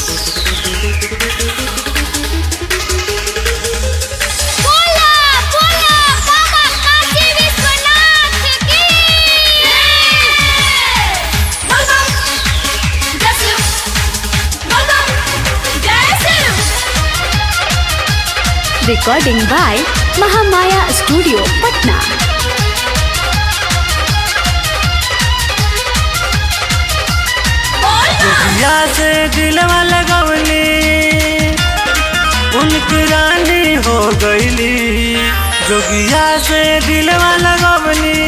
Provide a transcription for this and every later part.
बोला बोला बाबा काशी विश्वनाथ की बोल बम जय शिव बोल बम जय Shiv Recording by Mahamaya Studio, Patna. बोल बम जोगिया से दिलवा लगवली उनकी रानी हो गईली जोगिया से दिलवा लगवली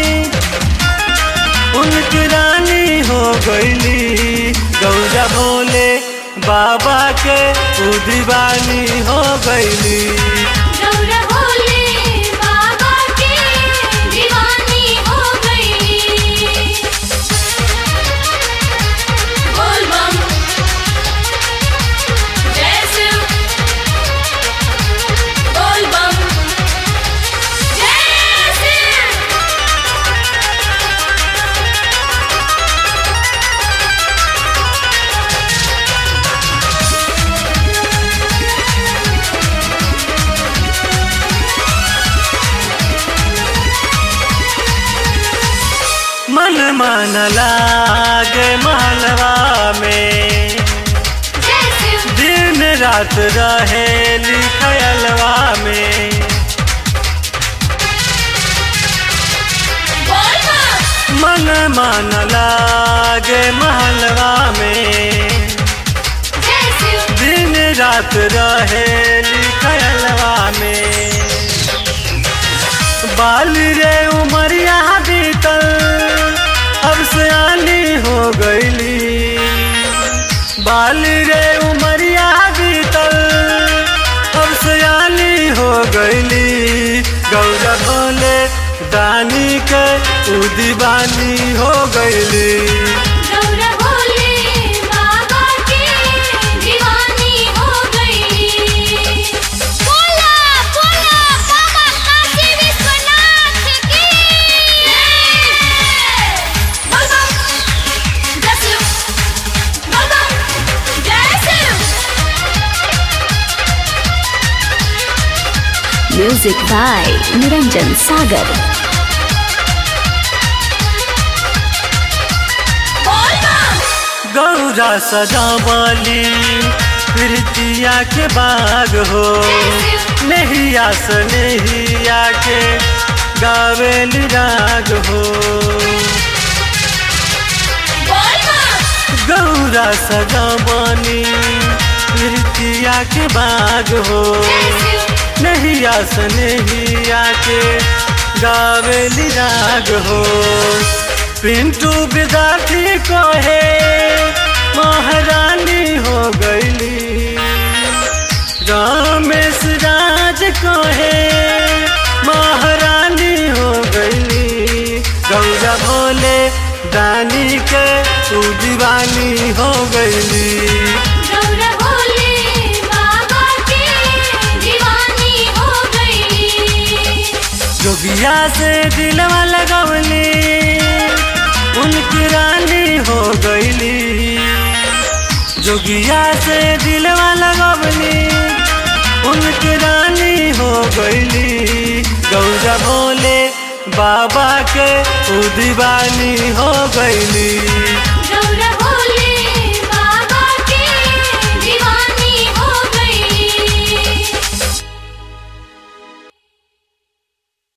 उनकी रानी हो गईली गौरा भोले बाबा के उ दीवानी हो गईली गौरा भोले बाबा की दीवानी हो गई बोल बम जय शिव बोल बम जय शिव मन मन लागे महलवा में जय शिव दिन रात रहे लिखलवा में बोल बम मन मन लागे महलवा में जय शिव दिन रात रहे लिखलवा में बाल रे उमरिया बीतल अब सयानी हो गईली बाल रे उमरिया बीतल अब सयानी हो गईली गौरा भोले दानी के उ दीवानी हो गईली गौरा भोले बाबा की दीवानी हो गई बोला बोला बाबा काशी विश्वनाथ की बोल बम जय शिव बोल बम जय Shiv Music by Niranjan Sagar. बोल बम गौरा सजावली प्रीतिया के बाग हो नहिया से नहिया के गावेली राग हो बोल बम गौरा सजावनी प्रीतिया के बाग हो जय शिव नहिया से नहिया के गावेली राग हो पिंटू विद्यार्थी को है महारानी हो गईली रामेश राज को है महारानी हो गईली गौरा भोले दानी के तू दीवानी हो गईली गौरा भोले बाबा की दीवानी हो गई जोगिया से दिलवा लगवली उनकी रानी हो गईली जोगिया से दिलवा लगवली उनकी रानी हो गईली गौरा भोले बाबा के उ दीवानी हो गईली